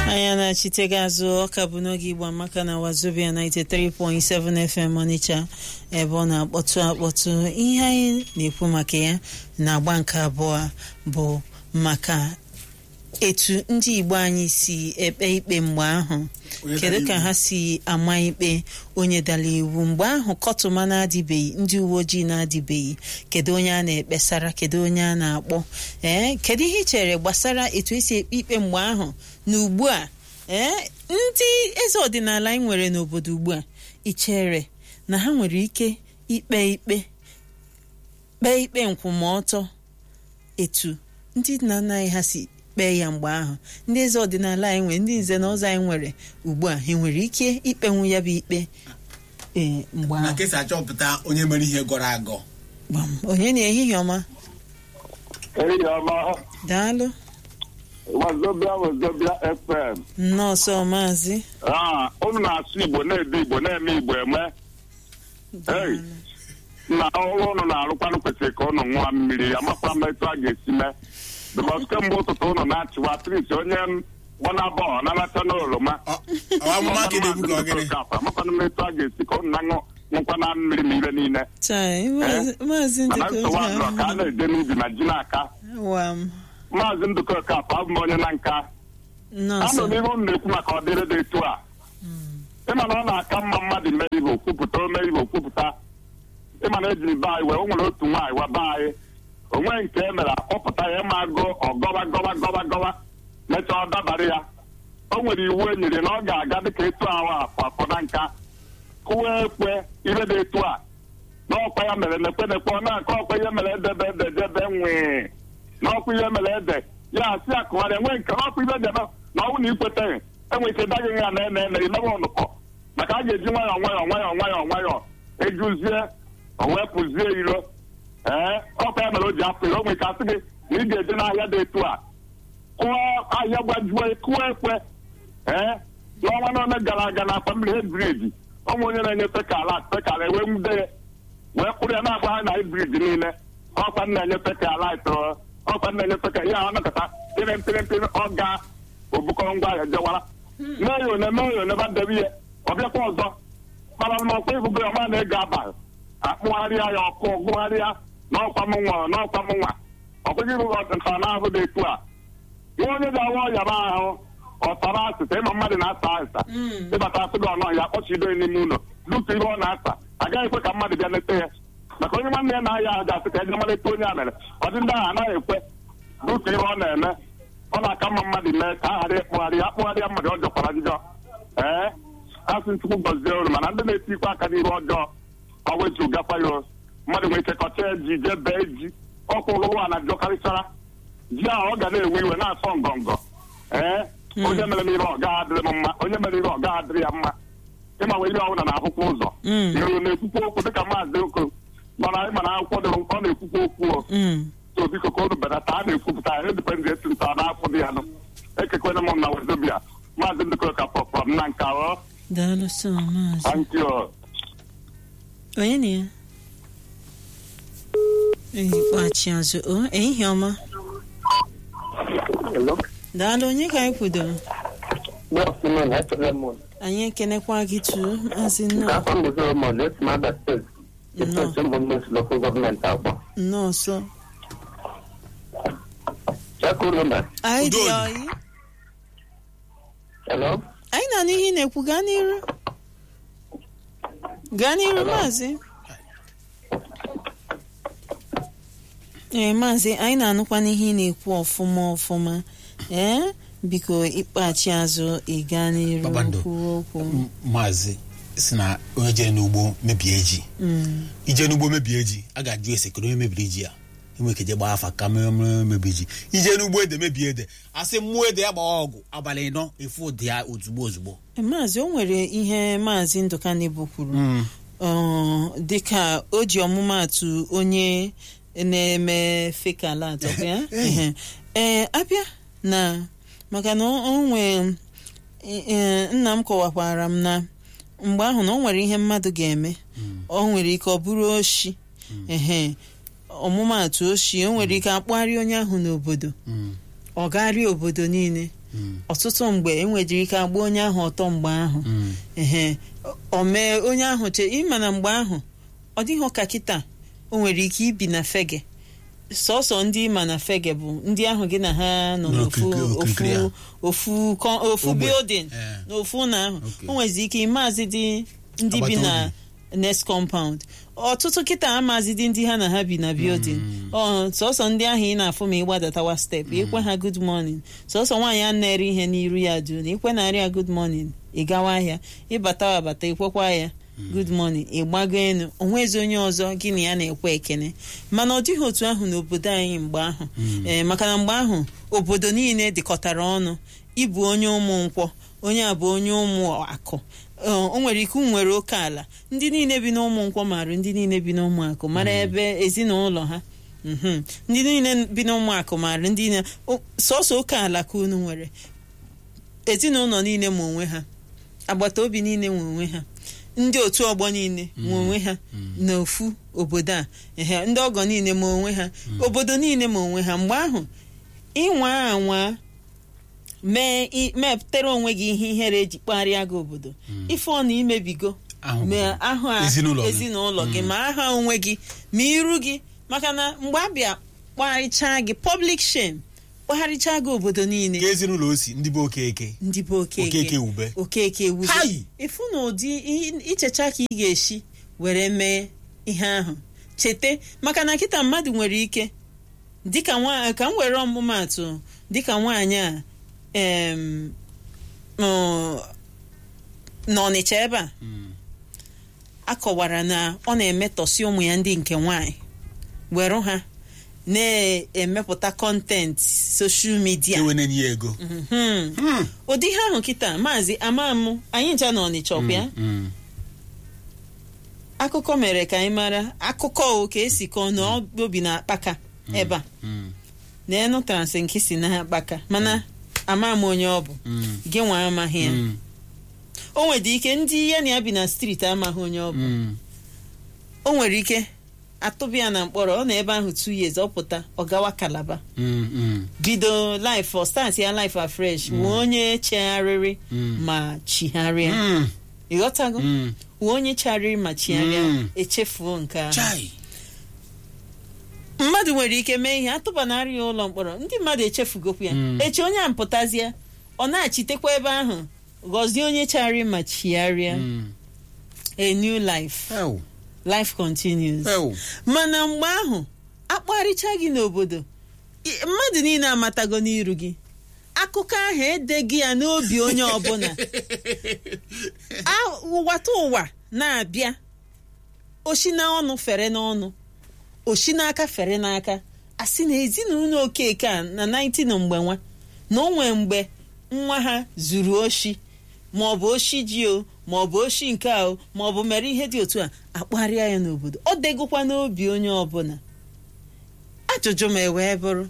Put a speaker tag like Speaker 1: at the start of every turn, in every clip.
Speaker 1: anya na-achite gị azụ ọka bụ n'oge igbo amaka na wazobia 93.7 fm ọnịcha ebe ọ na-akpọtụ akpọtụ ihe anyị na-ekwu maka ya na-agba nke abụọ bụ maka etu ndị igbo anyị si ekpe ikpe mgbe ahụ
Speaker 2: Onye
Speaker 1: kedu
Speaker 2: dara
Speaker 1: ka
Speaker 2: iwu.
Speaker 1: ha si ama ikpe onye dara iwu mgbe ahụ kọtụma na-adịbeghị ndị uwe ojii na-adịbeghị kedu onye a na-ekpesara kedu onye a na-akpọ ee kedu ihe ị chere gbasara etu esi ekpe ikpe mgbe ahụ na ugbu a ee ndị eze ọdịnala anyị nwere n'obodo ugbu a ị chere na ha nwere ike ikpe ikpe kpee ikpe nkwụmọtọ etu ndị nna nna anyị ha si kpee ya mgbe ahụ ndị eze ọdịnala anyị nwere ndị nze na ọzọ anyị nwere ugbu a ha nwere ike ikpenwu ya bụ ikpe ee mgbe
Speaker 2: na
Speaker 1: ahụ
Speaker 2: ka esi achọpụta onye mere ihe gọrọ agọ
Speaker 1: gbam onye na ehihie ọma
Speaker 3: Ehihie ọma,
Speaker 1: daalụ
Speaker 3: Wazobia Wazobia FM.
Speaker 1: nọọsụ maazị
Speaker 3: Ah, unu na-asụ Igbo na-ede Igbo na-eme Igbo eme. Hey. Na ọrụ unu na-arụkwanụ kwesịrị ka unu ṅụọ mmiri amakwa m etu a ga-esi mee. Bikọs kemgbe ụtụtụ unu na-achịwa tris onye gbana bọọlụ na-anacha n'oroma.
Speaker 2: Ọ- ọ amụma ka na-egbu ka ọ gịnị
Speaker 3: amakwana m etu a ga-esi ka unu na-aṅụ ṅụkwa na mmiri na ire niile.
Speaker 1: chai maazị maazị
Speaker 3: Mana
Speaker 1: ndịka
Speaker 3: nsogbu adịrọ ka a na-eje n'ubi na ji n'aka.
Speaker 1: wa m
Speaker 3: Maazị Ndụkọ Kapụ abụ m onye na nka.
Speaker 1: nọọsụ
Speaker 3: anọ n'ihu m na-ekwu maka ọdịrị dị etu a ịma na ọ na-aka mma mmadụ mee ibe okwupụta o mee ibe okwupụta ịma na ejiri be anyị wee o nwere otu nwaanyị wa be anyị onwe nke e mere akpọpụta ya ma go ọgọwa gọwa gọwa gọwa mechaa ọ dabara ya o nwere iwu e nyere na ọ ga-aga dịka etu ahụ afọ afọ na nka kụwa ekwe ihe dị etu a na ọkwa ya mere nekwe nekwe ọ na-akọ ọkwa ihe mere edebe ede debe nwee n'ọkwa ihe mere ede ya asị ya kụgharịa enwe nke ọkwa ihe debe na ọnwụ na ikweteghị enwe ike daghị ya na ene ene imebe ọnụkọ maka a ga-eji nwayọọ nwayọọ nwayọọ nwayọọ nwayọọ ejuzie o wepụzie iro ee ọkwa ya mere o ji afọ iro o nwere ike asị gị na ị ga-eje n'ahịa dị etu a kụọ ahịa gbajuo kụọ ekwe ee n'ọnwa n'one gara aga na akpa mmiri hedbriji ọnwa onye na-enyefe ka ala pekala ewee nwude ya wee kwụrụ ya na-agba ha na hibrid niile ọkwa nna enyefe ka light ọkwa nna enyefe ka ya anakọta pịrị mpịrị mpịrị ọ ga obukọrọ ngwa ahịa jewara mee ya one mee ya one ba debe ihe ọ bịakwa ọzọ mana na ọkwa ibugo ya ọma na-ego abalị akpụgharịa ya ọkụ gụgharịa n'ọkwa m nwa n'ọkwa m nwa ọkweghị ibu nka na-ahụ dị etu a nwa onye ga-awa ọya m ahụ ọtara asịsa ịma mmadụ na-asa asịsa ịbata asị gị ọnụ ya kpọchido ya n'ime ụlọ dutu ihe ọ na-asa agaghị ekwe ka mmadụ bịa leta ya maka onye nwanne ya na-aya ahụ ga-asị ka eje maleta onye a mere ọ dị ndị ahụ anaghị ekwe dutu ihe ọ na-eme ọ na-aka mma mmadụ mee ka a ghara ịkpụgharị ya akpụgharịa mmadụ ọ jọkwara njọ ee asị nchukwu gọzie olu mana ndị na-etikwa aka n'ihe ọjọọ ọ wetu gakwa ya o. mmadụ nwere ike kọcha ya ji jee bee ji ọkwa ụlọ ụwa na-ajọkarịchara ji ahụ ọ ga na-ewe iwe na-asọ ngọngọ ee onye mere m ihe ọ gaghị adịrị m mma onye mere ihe ọ gaghị adịrị ya mma ịma wee ihe ọbụla na-ahụkwa ụzọ
Speaker 1: Mm.
Speaker 3: iru na-ekwukwa okwu dịka maazị oko mana ịma na akwụkwọ dị ọ na-ekwukwa okwu o
Speaker 1: Mm.
Speaker 3: so biko ka unu belata a na-ekwupụta ya edipendị esi nta n'afọ dị ya nụ ekekwana m na wezobia maazị ndịkọ ka pọpọ m na nka ọ
Speaker 1: daalụ sọ maazị
Speaker 3: thank you
Speaker 1: onye na ya ikpeachi azụ o ehihie ọma
Speaker 4: Hello.
Speaker 1: daalụ onye ka anyị kwudoro
Speaker 4: Good afternoon, Dr. Lemon.
Speaker 1: anyị ekenekwa gị tu maazị nnọọ
Speaker 4: Afam bụ Solomon, esi m Abia State.
Speaker 1: Nnọọ.
Speaker 4: Esi m Mbụ Local Government Agba.
Speaker 1: nnọọ sọ
Speaker 4: Chakuruma.
Speaker 1: anyị dị
Speaker 2: Udo.
Speaker 1: oyi
Speaker 4: Hello.
Speaker 1: anyị na n'ihe ị na-ekwu gaa n'iru gaa n'iru maazị ee maazị anyị na-anụkwa n'ihe ị na-ekwu ọfụma ọfụma ee biko ịkpachi azụ ị gaa n'iru
Speaker 2: Kpakpando.
Speaker 1: kwuo okwu
Speaker 2: M- maazị si na onye jere n'ugbo mebie ji
Speaker 1: Mm,
Speaker 2: ije n'ugbo mebie ji a ga-ajụ ese kedu onye mebiri ji ya enwe ike je gbaa afa ka mere mere mebiri ji ije n'ugbo ede mebie ede asị mmụọ ede ya gbaa ọgụ abalị ịnọ efu ụdị ya ozugbo ozugbo
Speaker 1: maazị o nwere ihe maazị ndụka nebo kwuru ọ, dịka o ji ọmụmaatụ onye na-eme fekalat ọkwa ya Ehe. ee abịa na maka na o o nwee ee, nna m kọwakwara m na mgbe ahụ na o nwere ihe mmadụ ga-eme o nwere ike ọ bụrụ oshi ehe ọmụmaatụ oshi o nwere ike akpụgharị onye ahụ n'obodo
Speaker 2: Mm.
Speaker 1: ọ gagharịa obodo niile ọtụtụ mgbe enwejiri ike agba onye ahụ ọtọ mgbe ahụ ehe o mee onye ahụ che ịma na mgbe ahụ ọ dịghị ụka kịta o nwere ike ibi na fege sọsọ ndị ịma na fege bụ ndị ahụ gị na ha nọ n'ofu
Speaker 2: N'okirikiri- okirikiri
Speaker 1: ofu
Speaker 2: ahụ.
Speaker 1: ofu kọ- ofu
Speaker 2: Ogbe.
Speaker 1: building
Speaker 2: Eh.
Speaker 1: n'ofu ụlọ ahụ
Speaker 2: Okay.
Speaker 1: o nwezi ike ịmaazị dị ndị bi
Speaker 2: Agbata
Speaker 1: na
Speaker 2: obi.
Speaker 1: next compound ọtụtụ kịta amazidi ndị ha na ha bi na building ọ sọsọ ndị ahụ ị na-afụ ma ị gbadatawa step ikwe ha good morning sọsọ nwaanyị a na-ere ihe n'iru ya du na ikwe narị ya good morning ị gawa ahịa ịbata abata ikwekwa ya good morning ị gbago elu onwezi onye ọzọ gị na ya na-ekwe ekene mana ọ dịghị otu ahụ n'obodo anyị mgbe ahụ ee maka na mgbe ahụ obodo niile dịkọtara ọnụ ịbụ onye ụmụ nkwọ onye a bụ onye ụmụ akụ Ee, o nwere ike nwere oke ala ndị niile bi n'ụmụ nkwọ marụ ndị niile bi n'ụmụ akụ mara ebe ezinụlọ ha Mhm. ndị niile bi n'ụmụ akụ marụ ndị niile o- sọsọ oke ala ka unu nwere ezinụlọ niile ma onwe ha agbata obi niile nwe onwe ha ndị otu ọgbọ niile nwe onwe ha n'ofu obodo a ehe ndị ọgọ niile ma onwe ha obodo niile ma onwe ha mgbe ahụ ịnwa anwa mee i- mepụtara onwe gị ihe ihere eji kparịa gị obodo ife ọ na imebigo
Speaker 2: Ahụ
Speaker 1: ma
Speaker 2: bụ
Speaker 1: ahụ a
Speaker 2: ezinụlọ gị.
Speaker 1: ezinụlọ gị ma aha onwe gị ma iru gị maka na mgbe abịa kparịchaa gị public shame kpagharịchaa gị obodo niile
Speaker 2: ka ezinụlọ osi ndị bụ okeke
Speaker 1: ndị bụ okeke
Speaker 2: Okeke ube.
Speaker 1: okeke ewube
Speaker 2: Hai!
Speaker 1: ịfụ na ụdị i- ichecha ka ị ga-esi were mee ihe ahụ chete maka na kịta mmadụ nwere ike dịka nwa ka m were ọmụmaatụ dịka nwaanyị a em, ọ, n'ọnịcha ebe a akọwara na ọ na-emetọsi ụmụ ya ndị nke nwaanyị were ha na-emepụta kọntenti soshal midia
Speaker 2: ewe na-enye ya ego
Speaker 1: Mhm. ụdị ihe ahụ kịta maazị amamụ anyị ncha na ọnịcha ọkwa ya
Speaker 2: Mm.
Speaker 1: akụkọ mere ka anyị mara akụkọ o ka esi kọọ na ọ obi na akpaka ebe a
Speaker 2: Mm.
Speaker 1: na enu transị nke si na akpaka mana ama m onye ọ bụ
Speaker 2: Mm.
Speaker 1: gị nwa amaghị ya
Speaker 2: Mm.
Speaker 1: o nwere ike ndị ya na ya bi na steeti amaghị onye ọ bụ
Speaker 2: Mm.
Speaker 1: o nwere ike atụbịa ya na mkpọrọ ọ na ebe ahụ two years ọ pụta ọ gawa kalaba
Speaker 2: Mm. Mm.
Speaker 1: bido life ọ start ya life afresh wee onye chegharịrị
Speaker 2: Mm.
Speaker 1: ma chigharịa
Speaker 2: Mm.
Speaker 1: ịghọtago
Speaker 2: Mm.
Speaker 1: wee onye chagharịrị ma chigharịa
Speaker 2: Mm.
Speaker 1: echefuo nke ahụ
Speaker 2: Chai.
Speaker 1: mmadụ nwere ike mee ihe atụbanarị ya ụlọ mkpọrọ ndị mmadụ echefugokwu ya
Speaker 2: Mm.
Speaker 1: echi onye a mpụtazie ọ na-achitekwa ebe ahụ gọzie onye chagharị ma chigharịa
Speaker 2: Mm.
Speaker 1: a new life
Speaker 2: Ew.
Speaker 1: life continues
Speaker 2: Ew.
Speaker 1: mana mgbe ahụ akparịcha gị n'obodo i- mmadụ niile amatago n'iru gị akụkọ ahụ edeghị ya n'obi onye ọbụla A- ụwata ụwa na-abịa oshi na ọnụ fere n'ọnụ oshi n'aka fere n'aka a sị na ezinụlọ okeke a na 19 mgbe nwa na o nwee mgbe nwa ha zuru oshi ma ọ bụ oshi ji o ma ọ bụ oshi nke a o ma ọ bụ mere ihe dị otu a akparịa ya n'obodo ọ degokwa n'obi onye ọbụla ajụjụ m ewee bụrụ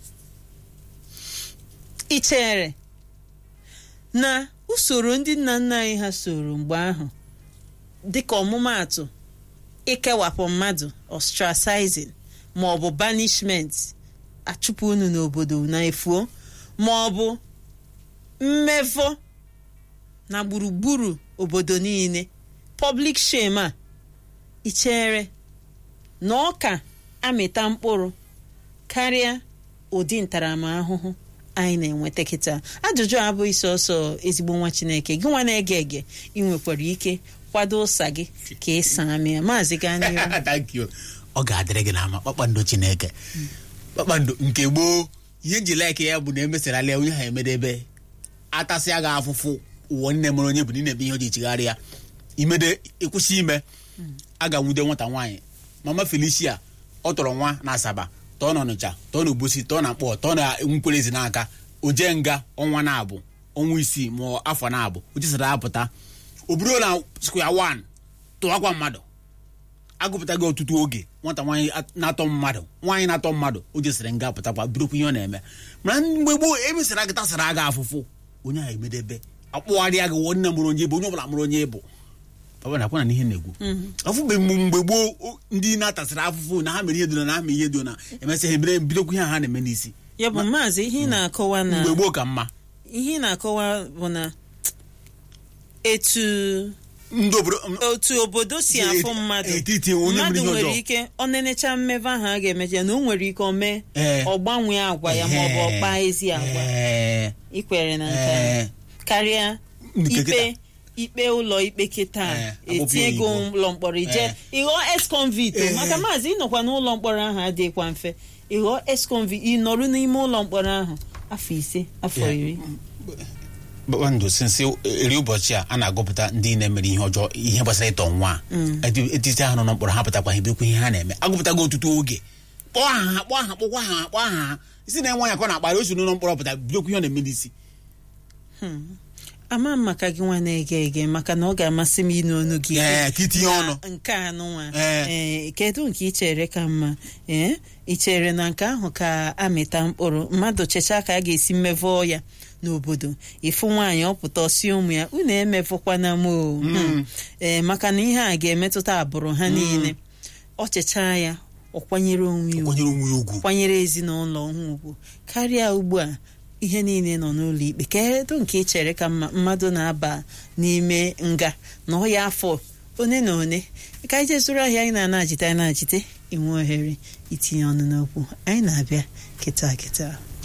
Speaker 1: ị chere na usoro ndị nna nna anyị ha soro mgbe ahụ dịka ọmụmaatụ ikewapụ mmadụ ostracizing ma ọ bụ banishment achụpụ unu n'obodo na efuo ma ọ bụ mmevọ na gburugburu obodo niile public shame a ị chere na ọ ka amịta mkpụrụ karịa ụdị ntaramahụhụ anyị na-enweta kịta ajụjụ abụghị sọsọ ezigbo nwa chineke gị nwa na-ege ege ị nwekwara ike kwado ụsa gị ka ị saa mịa maazị gaa n'ihu
Speaker 2: Thank you. ọ ga-adịrị gị n'ama kpakpando chineke kpakpando nke gboo ihe nji laiki ya bụ na emesarala onye ha emedebe atasịa gị afụfụ ụwa nne mụrụ onye bụ na ị na-eme ihe o ji chigharị ya imede ịkwụsị ime a ga-anwude nwata nwaanyị mama felicia ọ tọrọ nwa na asaba tọọ na ọnịcha tọọ na obosi tọọ na mkpọ tọọ na nkwelezi n'aka o jee nga ọnwa na-abụ ọnwa isii ma ọ afọ na-abụ o jesara apụta o buru na square one tụwakwa mmadụ agụpụtaghị ọtụtụ oge nwata nwaanyị at- na-atọ mmadụ nwaanyị na-atọ mmadụ o jesịrị nga pụtakwa birokwa ihe ọ na-eme mana mgbe gboo emesara gị tasara gị afụfụ onye ahụ emedebe akpụgharịa gị wụ nne mụrụ onye bụ onye ọbụla mụrụ onye bụ papa na-akwa na ihe na-egwu afụbe mgbe mgbe gboo o- ndị na-atasara afụfụ na ha mere ihe dona na ha mere ihe dona emesịa ha ebere bidokwa ihe ha na-eme n'isi
Speaker 1: ya bụ maazị ihe ị na-akọwa na
Speaker 2: mgbe gboo ka mma
Speaker 1: ihe ị na-akọwa bụ na etu
Speaker 2: ndị obodo
Speaker 1: otu obodo si
Speaker 2: Si
Speaker 1: afụ
Speaker 2: eti-
Speaker 1: mmadụ
Speaker 2: etiti onye
Speaker 1: mmadụ
Speaker 2: mere ihe
Speaker 1: nwere
Speaker 2: ọjọọ.
Speaker 1: ike ọ nenecha mmebe ahụ a ga-emecha na o nwere ike o mee
Speaker 2: Ee.
Speaker 1: ọ gbanwee agwa ya maọbụ ọ kpaa ezi agwa
Speaker 2: Ee,
Speaker 1: ikwere na nke a
Speaker 2: ee,
Speaker 1: karịa
Speaker 2: Nke
Speaker 1: ikpe
Speaker 2: kịta.
Speaker 1: ikpe ụlọ ikpe kịta
Speaker 2: Ee, akpọpụ
Speaker 1: etinye
Speaker 2: ya
Speaker 1: ego
Speaker 2: oyibo.
Speaker 1: ụlọ mkpọrọ ije
Speaker 2: Ee.
Speaker 1: ịghọọ ex-convict o.
Speaker 2: Ee.
Speaker 1: maka maazị ịnọkwa n'ụlọ mkpọrọ ahụ adịghịkwa mfe ịghọọ ex-convict ịnọrụ n'ime ụlọ mkpọrọ ahụ afọ ise afọ
Speaker 2: Yeah.
Speaker 1: iri
Speaker 2: kpakpando sinsi eri ụbọchị a a na-agụpụta ndị na-emere ihe ọjọọ ihe gbasara ịtọ nwa Eti- etiti ha nọ na mkpọrọ ha pụtakwa ha ebekwa ihe ha na-eme agụpụtago ọtụtụ oge kpọọ aha ha kpọọ aha kpọkwa ha kpọọ aha ha isi na nwa ya ka ọ na-akparị osi n'ụlọ mkpọrọ pụta bidokwa ihe ọ na-eme n'isi
Speaker 1: ama m maka gị nwa na-ege ege maka na ọ ga-amasị m ịnụ ọnụ gị
Speaker 2: Ee, ka itinye
Speaker 1: na
Speaker 2: ọnụ.
Speaker 1: nke anụnwa
Speaker 2: Ee.
Speaker 1: ee kedu nke ị chere ka mma ee ị chere na nke ahụ ka amịta mkpụrụ mmadụ chechaa ka a ga-esi mmevọ ya n'obodo ịfụ nwaanyị ọpụta ọsi ụmụ ya unu emevọkwana m o Hmm. ee maka na ihe a ga-emetụta agbụrụ ha niile ọ chechaa ya ọ kwanyere onwe ya ugwu
Speaker 2: kwanyere onwe ya ugwu
Speaker 1: kwanyere ezinụlọ ha ugwu karịa ugbu a ihe niile nọ n'ụlọ ikpe kedu nke ị chere ka mma mmadụ na-aba n'ime nga na ọ ya afọ one na one ka anyị jezuru ahịa anyị na-ana ajite anyị na-ajite inwe ohere itinye ọnụ n'okwu anyị na-abịa kịta kịta